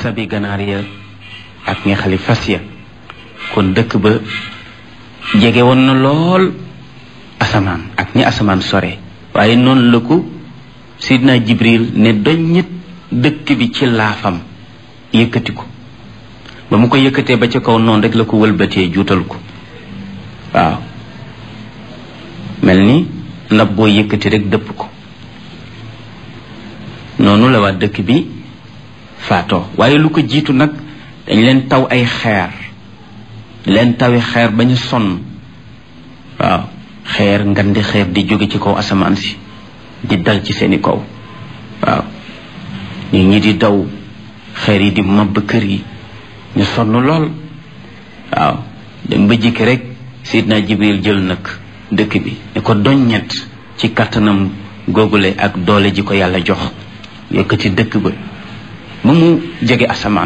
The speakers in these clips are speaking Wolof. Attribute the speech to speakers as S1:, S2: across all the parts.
S1: sabi ganaar ya ak nga xali fas ya kon dëkk ba jege woon na lool asamaan ak ñi asamaan sore waaye noonu la ko sidna jibril ne doññit dëkk bi ci laafam yëkkati ko ba mu ko yëkkatee ba ca kaw noonu rek la ko wëlbatee juutal ko waaw mel ni ndab boo yëkkati rek dëpp ko noonu la waa dëkk bi faatoo waaye lu ko jiitu nag dañ leen taw ay xeer leen tawi xeer ba ñu sonn waaw xeer ngandi xeer di jóge ci kaw asamaan si di dal ci seeni kaw waaw nit ñi di daw xeer yi di mabb kër yi ñu sonn lool waaw dem ba jikki rek sidna jibril jël nag dëkk bi ne ko doññet ci kattanam googule ak doole ji ko yàlla jox yëkkati dëkk ba ba mu jege asamaan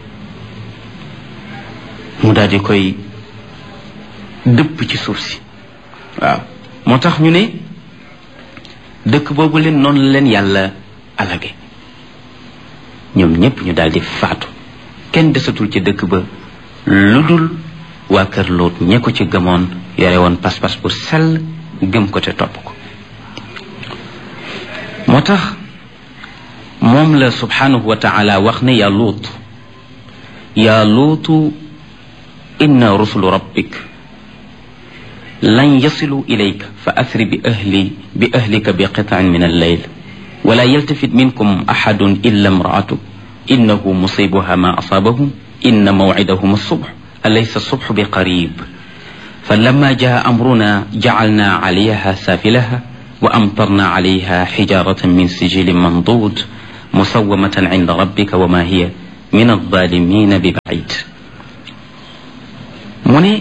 S1: mu daal di koy dëpp ci suuf si waaw moo tax ñu ne dëkk boobu leen noonu la leen yàlla alage ñoom ñépp ñu daal di faatu kenn desatul ci dëkk ba lu dul waa kër Lóot ñe ko ci gëmoon yore woon pas-pas bu sell gëm ko te topp ko moo tax moom la subhanahu wa taala wax ne yaa Lóot yaa Lóotu inna rusulu rabbik lan yasilu ilayka fa asri bi ahli bi ahlika bi qitaan min alleyl wala yaltafit minkum axadun illa imraatuk innahu musibuha ma asaabahum inna mawcidahum alsubx alaysa alsubxu bi qarib فلما جاء أمرنا جعلنا عليها سافلها وأمطرنا عليها حجارة من سجيل منضود مسومة عند ربك وما هي من الظالمين ببعيد من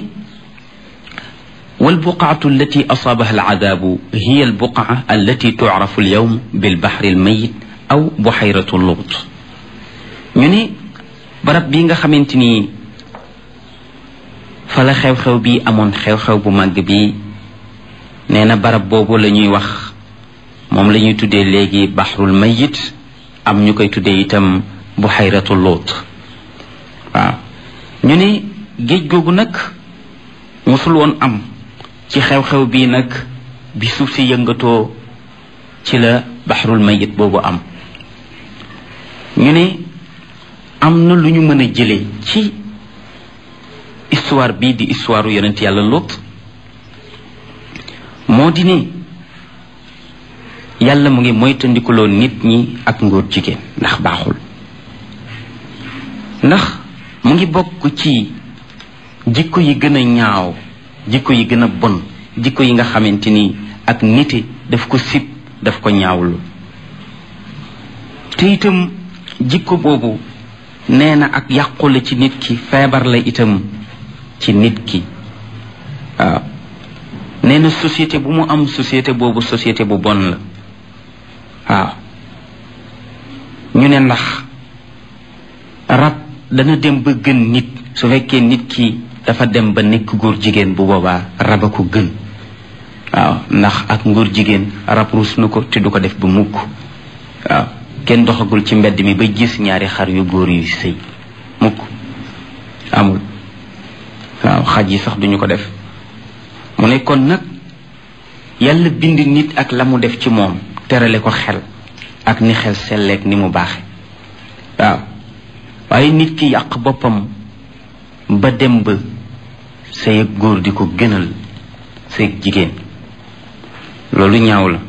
S1: والبقعة التي أصابها العذاب هي البقعة التي تعرف اليوم بالبحر الميت أو بحيرة اللوط ñu barab bi nga xamante ni fa la xew-xew bi amoon xew-xew bu màgg bi nee na barab boobu la ñuy wax moom la ñuy tuddee léegi baxrul mayit am ñu koy tuddee itam buxayratu lóot waaw ñu ne géej googu nag mosul woon am ci xew-xew bii nag bi suuf si yëngatoo ci la baxrul mayit boobu am ñu ne am na lu ñu mën a jëlee ci histoire bii di histoire yonent yàlla Lóot moo di ne yàlla mu ngi moytandikuloo nit ñi ak ngóor jigéen ndax baaxul ndax mu ngi bokk ci jikko yi gën a ñaaw jikko yi gën a bon jikko yi nga xamante ni ak nite daf ko sib daf ko ñaawlu te itam jikko boobu nee na ak yàqu la ci nit ki feebar la itam ci nit ki waaw nee na société bu mu am société boobu société bu bon la waaw ñu ne ndax rab dana dem ba gën nit su fekkee nit ki dafa dem ba nekk góor jigéen bu boobaa rab a ko gën waaw ndax ak ngóor jigéen rab ruus na ko te du ko def ba mukk waaw kenn doxagul ci mbedd mi ba gis ñaari xar yu góor yu sëy mukk amul waaw xaj yi sax duñu ko def mu ne kon nag yàlla bind nit ak la mu def ci moom terale ko xel ak ni xel selleek ni mu baaxe waaw waaye nit ki yàq boppam ba dem ba sëy ak góor di ko gënal sëy ak jigéen loolu ñaaw la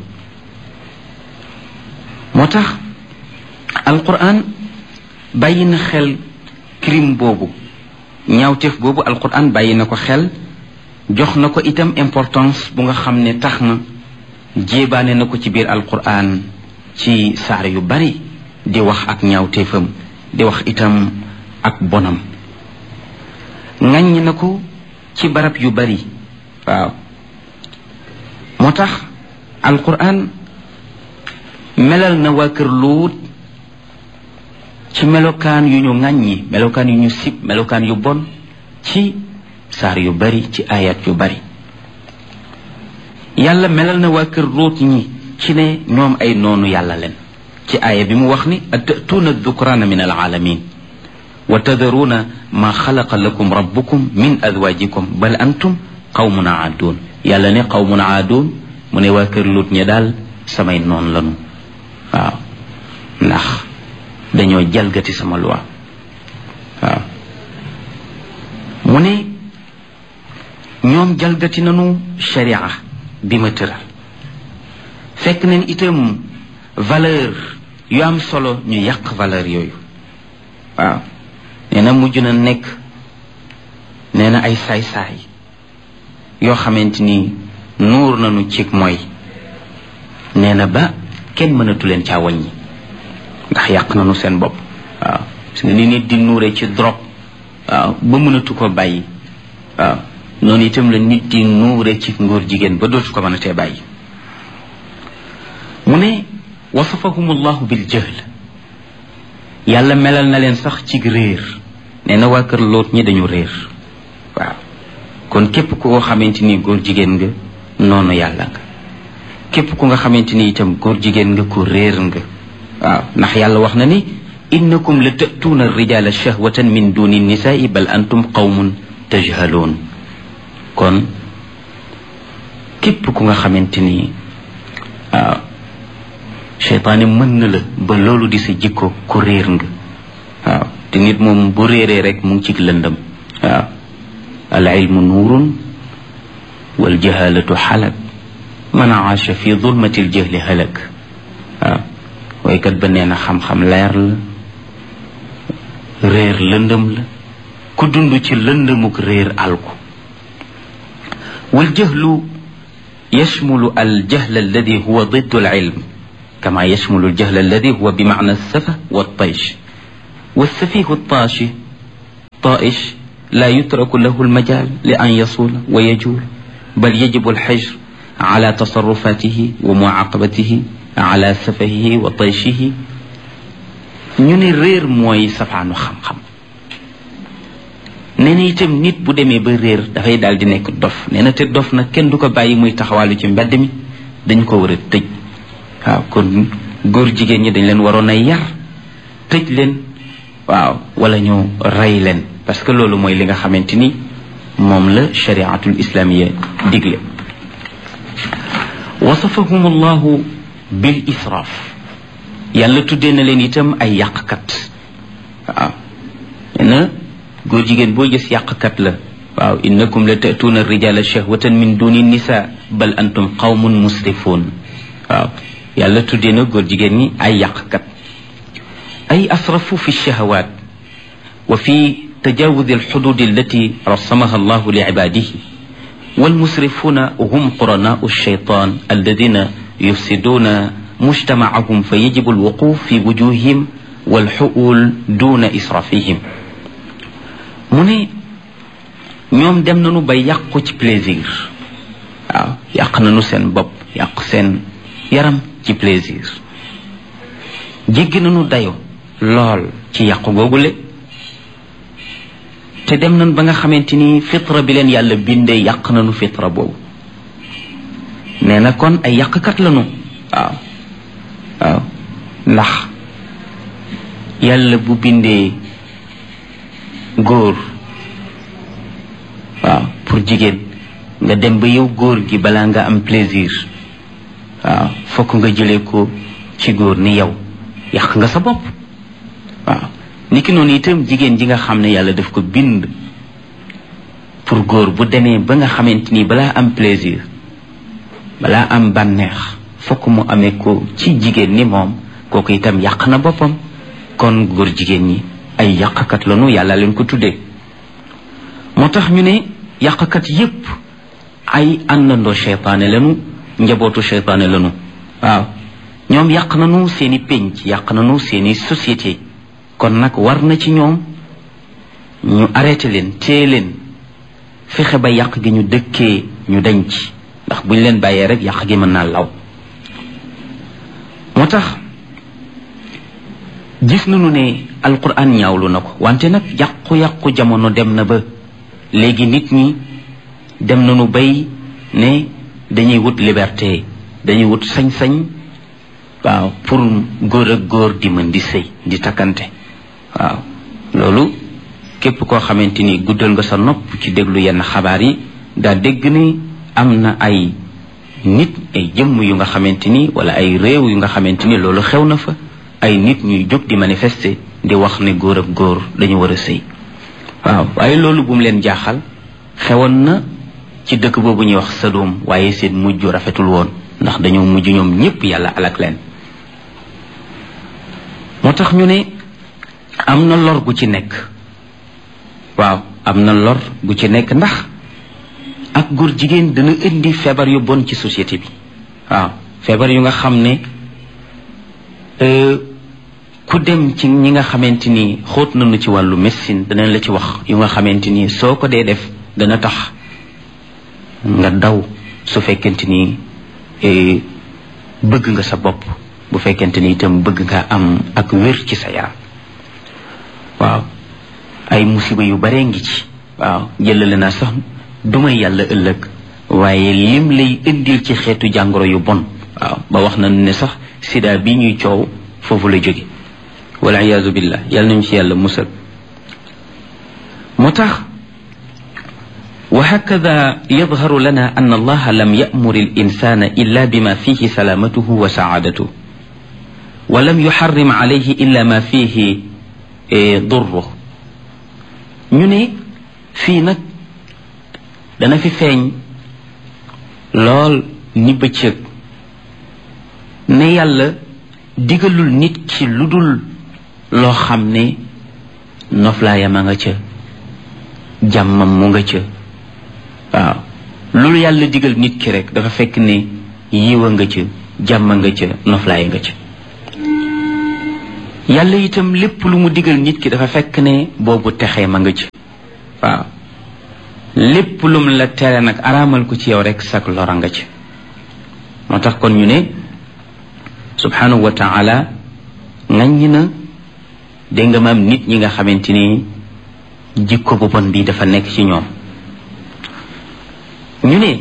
S1: moo tax alquran bàyyi na xel crime boobu ñaawteef boobu alquran bàyyi na ko xel jox na ko itam importance bu nga xam ne tax na jéebaane na ko ci biir alquran ci saar yu bari di wax ak ñaawteefam di wax itam ak bonam ŋàññ na ko ci barab yu bari waaw moo tax alquran melal na waa kër luut ci melokaan yu ñu ŋàññi melokaan yu ñu sib melokaan yu bon ci saar yu bari ci ayat yu bari yàlla melal na waa kër luut ñi ci ne ñoom ay noonu yàlla leen ci aaya bi mu wax ni atatuuna dukraana min alaalamin wa tadaruuna ma xalaqa lakum rabbukum min azwajikum bal antum qawmun aaduun yàlla ne qawmun aaduun mu ne waa kër lut ñi daal samay noon lanu waaw ndax dañoo jalgati sama loi waaw mu ne ñoom jalgati nanu sharia bi ma tëral fekk nañ itam valeur yu am solo ñu yàq valeur yooyu waaw nee na mujj na nekk nee na ay saay-saay yoo xamante ni nuur nañu cig mooy nee na ba kenn mënatu leen caa wàññi ndax yàq nañu seen bopp waaw parce que ni nit di nuure ci drogue waaw ba mënatu ko bàyyi waaw noonu itam la nit di nuure ci ngóor jigéen ba dootu ko mën a tee bàyyi mu ne wasafahum allahu bil jahl yàlla melal na leen sax ci réer nee na waa kër loot ñi dañu réer waaw kon képp ku ko xamante ni góor jigéen nga noonu yàlla nga képp ku nga xamante ni itam góor jigéen nga ku réer nga waaw ndax yàlla wax na ni innakum la tatuuna rijala shahwatan min duni nisaai bal antum qawmun tajhaloon kon képp ku nga xamante ni waaw cheytaane mën na la ba loolu di sa jikko ku réer nga waaw te nit moom bu réeree rek mu ngi ci lëndëm waaw al ilmu nuurun wal jahalatu xalak man aasha fi zulmati l jahli halak waaw waykat ba nee na xam-xam leer la réer lëndëm la ku dund ci lëndëmuk réer alku wal jahlu yashmulu al jahl alladi huwa diddu al ilm كما يشمل الجهل الذي هو بمعنى السفه والطيش والسفيه الطاشي طائش لا يترك له المجال لأن يصول ويجول بل يجب الحجر على تصرفاته ومعاقبته على سفهه وطيشه ñu ne réer mooy safaanu xam-xam nee na itam nit bu demee ba réer dafay daal di nekk dof nee na te dof nag kenn du ko bàyyi muy taxawaalu ci mbedd mi dañ ko war a tëj waaw kon góor jigéen ñi dañ leen waroon a yar tëj leen waaw wala ñu rey leen parce que loolu mooy li nga xamante ni moom la shariatul islamiya digle wasafahum allahu bil israaf yàlla tuddee na leen itam ay yàqkat waaw nee na góor jigéen boo gis yàqkat la waaw innakum la tatuuna rijala shahwatan min duni nisa bal antum qawmun musrifuun waaw yàlla tuddee na góor jigéen ñi ay yàqkat ay asrafu fi shahawaat wa fi tajawuz alxudud allati rasamaha allahu li ibadihi والمسرفون هم قرناء الشيطان الذين يفسدون مجتمعهم فيجب الوقوف في وجوههم والحؤول دون إسرافهم من ñoom dem nañu ba yàqu ci plaisir waaw yàq nañu seen bopp yàq seen yaram ci plaisir jéggi nañu dayo lool ci yàqu googule te dem nañ ba nga xamante ni fitra bi leen yàlla bindee yàq nañu fitra boobu nee na kon ay yàqkat lañu waaw waaw ndax yàlla bu bindee góor waaw pour jigéen nga dem ba yow góor gi balaa nga am plaisir waaw fokk nga jëlee ko ci góor ni yow yàq nga sa bopp waaw niki noonu itam jigéen ji nga xam ne yàlla daf ko bind pour góor bu demee ba nga xamante ni balaa am plaisir balaa am bànneex fokk mu amee ko ci jigéen ni moom kooku itam yàq na boppam kon góor jigéen ñi ay yàqkat lañu yàlla leen ko tuddee moo tax ñu ne yàqkat yépp ay àndandoo cheytaane lañu njabootu cheytaane lañu waaw ñoom yàq nañu seeni pénc yàq nañu seeni société kon nag war na ci ñoom ñu arrêté leen téye leen fexe ba yàq gi ñu dëkkee ñu dañ ci ndax buñ leen bàyyee rek yàq gi mën naa law moo tax gis nañu ne alquran ñaawlu na ko wante nag yàqu-yàqu jamono dem na ba léegi nit ñi dem nañu bay ne dañuy wut liberté dañuy wut sañ-sañ waaw pour góor ak góor di mën di sëy di takkante waaw loolu loolu képp koo xamante ni guddal nga sa nopp ci déglu yenn xabaar yi daa dégg ni am na ay nit ay jëmm yu nga xamante ni wala ay réew yu nga xamante ni loolu xew na fa ay nit ñuy jóg di manifester di wax ne góor ak góor dañu war a sëy waaw waaye loolu bu mu leen jaaxal xewoon na ci dëkk boobu ñuy wax Sadom waaye seen mujj rafetul woon ndax dañoo mujj ñoom ñépp yàlla alak leen moo tax ñu ne am na lor gu ci nekk waaw am na lor gu ci nekk ndax ak góor jigéen dana indi feebar yu bon ci société bi waaw feebar yu nga xam ne ku dem ci ñi nga xamante ni xóot nañu ci wàllu médecine danañ la ci wax yu nga xamante ni soo ko dee def dana tax nga daw su fekkente ni bëgg nga sa bopp bu fekkente ni itam bëgg nga am ak wér ci sa yaram waaw ay musiba yu bare ngi ci waaw jëlale naa sax duma yàlla ëllëg waaye lim lay indil ci xeetu jàngoro yu bon waaw ba wax na ne sax sida bi ñuy coow foofu la jóge wala iyaazu billah yàlla nañu ci yàlla musal moo tax وهكذا يظهر لنا أن الله لم يأمر الإنسان إلا بما فيه سلامته وسعادته ولم يحرم عليه إلا ما فيه ضره ñu ne fii nag dana fi feeñ lool ni bëccëg ne yàlla digalul nit ki lu dul loo xam ne noflaayam a nga ca jàmmam mu nga ca waaw loolu yàlla digal nit ki rek dafa fekk ne yiwa nga ca jàmm nga ca noflaay nga ca yàlla itam lépp lu mu digal nit ki dafa fekk ne boobu texee ma nga ca waaw lépp lum la tere nag araamal ko ci yow rek sak lora nga ca moo tax kon ñu ne subhanahu wa taala ŋaññi na dégg nga maam nit ñi nga xamante ni jikko bu bon bi dafa nekk ci ñoom ñu ne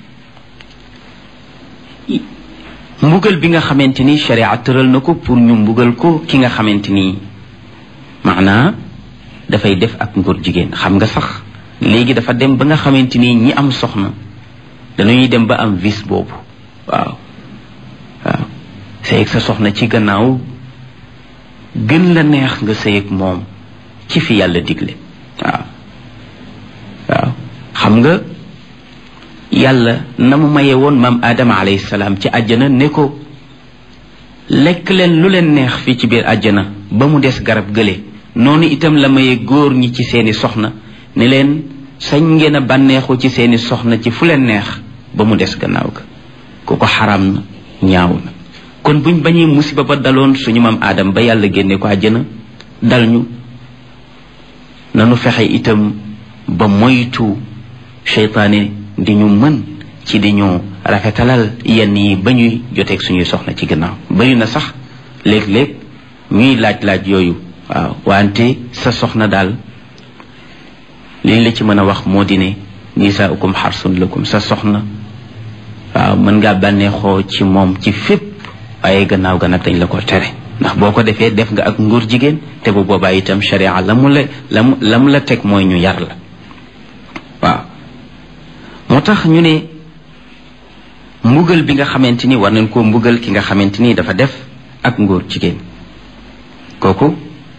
S1: mbugal bi nga xamante ni sharia tëral na ko pour ñu mbugal ko ki nga xamante ni maanaa dafay def ak ngóor jigéen xam nga sax léegi dafa dem ba nga xamante ni ñi am soxna dañuy dem ba am vice boobu waaw waaw sëyeg sa soxna ci gannaaw gën la neex nga sëyeg moom ci fi yàlla digle waaw waaw xam nga yàlla na mu maye woon maam aadama alayhi salaam ci àjjana ne ko lekk leen lu leen neex fii ci biir àjjana ba mu des garab gële noonu itam la maye góor ñi ci seeni soxna ne leen sañ ngeen a bànneexu ci seeni soxna ci fu leen neex ba mu des gannaaw ga ku ko xaram na ñaaw na kon buñ bañee musiba ba daloon suñu maam aadam ba yàlla génne ko àjjana dal ñu nanu fexe itam ba moytu seytaane di ñu mën ci di ñu rafetalal yenn yi ba ñuy joteeg suñuy soxna ci gannaaw bari na sax léeg-léeg ñuy laaj-laaj yooyu waaw wante sa soxna daal liñ la ci mën a wax moo di ne nisaaukum xarsun lakum sa soxna waaw mën ngaa bànneexoo ci moom ci fépp waaye gannaaw ga nag dañ la ko tere ndax boo ko defee def nga ak nguur jigéen te bu boobaa itam sharia la mu la la mu la mu la teg mooy ñu yar la waaw moo tax ñu ne mbugal bi nga xamante ni war nañ koo mbugal ki nga xamante ni dafa def ak ngóor jigéen kooku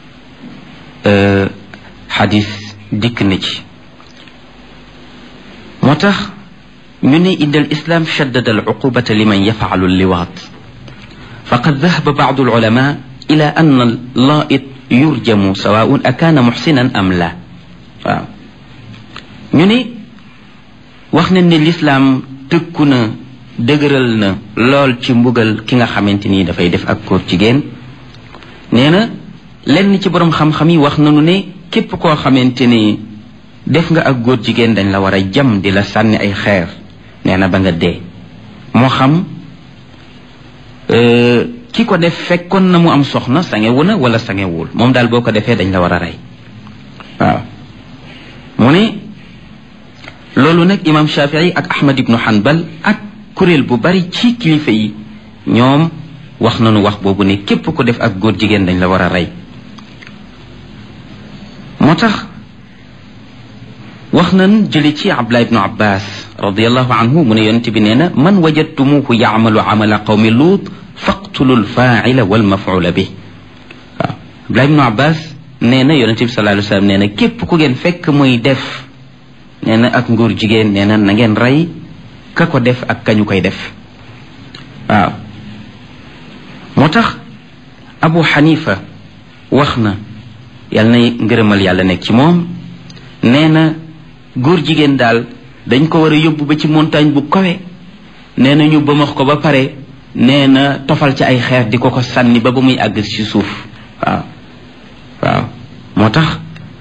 S1: xadis dikk na ci moo tax ñu ne inda al islam shaddada al uqubata liman yafalu liwaat faqad dahaba bacdu al ulama ila an al laait yurjamu sawaun akaana muxsinan am la waaw ñu ne wax nañ ne lislaam tëkku na dëgëral na lool ci mbugal ki nga xamante ni dafay def ak góor jigéen nee na lenn ci boroom xam-xam yi wax nañu ne képp koo xamante ni def nga ak góor jigéen dañ la war a jam di la sànni ay xeer nee na ba nga dee moo xam ki ko def fekkoon na mu am soxna sangewu na wala sangewul moom daal boo ko defee dañ la war a rey waaw mu ne loolu nag imam shafii ak ahmad ibnu hanbal ak kuréel bu bari ci kilifa yi ñoom wax nañu wax boobu ne képp ko def ak góor jigéen dañ la war a rey moo tax wax nan jële ci abdullah ibnu abbas radiallahu anhu mu ne yonente bi nee na man wajadtumuhu yaamalu amala qawmi luut faqtulu lfaacila walmafcuula bi waaw abdullah ibnu abbas nee na yonente bi sallallahu alayhi wa sallam nee na képp ku ngeen fekk muy def nee na ak nguur jigéen nee na na ngeen rey ka ko def ak kañu koy def waaw moo tax abu xanifa wax na yàlla na ngërëmal yàlla nekk ci moom nee na góor jigéen daal dañ ko war a yóbbu ba ci montagne bu kawe nee na ñu bëmax ko ba pare nee na tofal ci ay xeer di ko ko sànni ba ba muy àgg ci suuf waaw waaw moo tax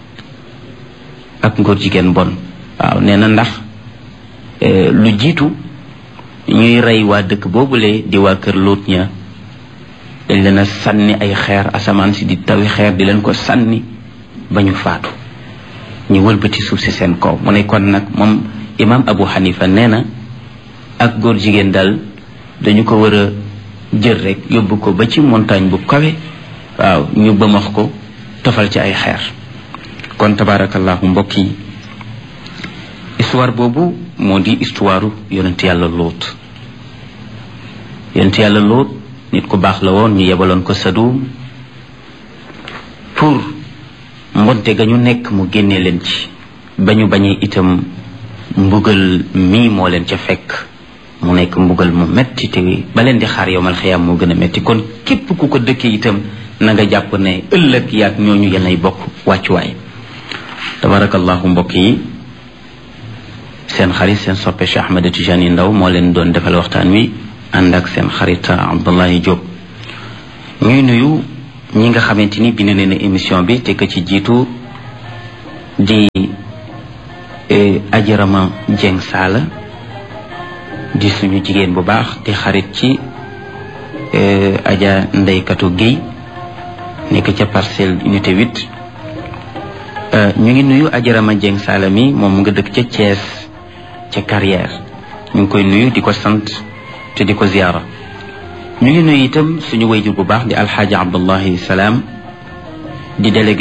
S1: ak ngóor jigéen bon waaw nee na ndax lu jiitu ñuy rey waa dëkk boobule di waa kër Luut ña dañ leen a sànni ay xeer asamaan si di tawi xeer di leen ko sànni ba ñu faatu ñu wëlbati suuf si seen kaw mu ne kon nag moom imam Abu Hanifa nee na ak góor jigéen daal dañu ko war a jël rek yóbbu ko ba ci montagne bu kawe waaw ñu bëmax ko tofal ci ay xeer kon tabarakallahu mbokk yi histoire boobu moo di histoire yonent yàlla lóot yonent yàlla lóot nit ku baax la woon ñu yebaloon ko Sadum pour mbonte ga ñu nekk mu génne leen ci ba ñu bañee itam mbugal mii moo leen ca fekk mu nekk mbugal mu metti te ba leen di xaar yowmal xiyaam moo gën a metti kon képp ku ko dëkkee itam na nga jàpp ne ëllëg yaag ñooñu yenay bokk wàccuwaay tabarakallahu mbokk yi seen xarit seen soppe Cheikh Ahmed Tijani Ndaw moo leen doon defal waxtaan wi ànd ak seen xarit Abdullahi Diop ñuy nuyu ñi nga xamante ni bind nañu émission bi te ka ci jiitu di ajarama Jeng Saala di suñu jigéen bu baax di xarit ci aja ndeykatu Guèye nekk ca parcelle unité 8 ñu ngi nuyu ajarama Jeng Saala mi moom mu nga dëkk ca Thiès ca carrière ñu ngi koy nuyu di ko sant te di ko ziyaara ñu ngi nuyu itam suñu wayjur bu baax di alxaaji abdullahi salaam di délégué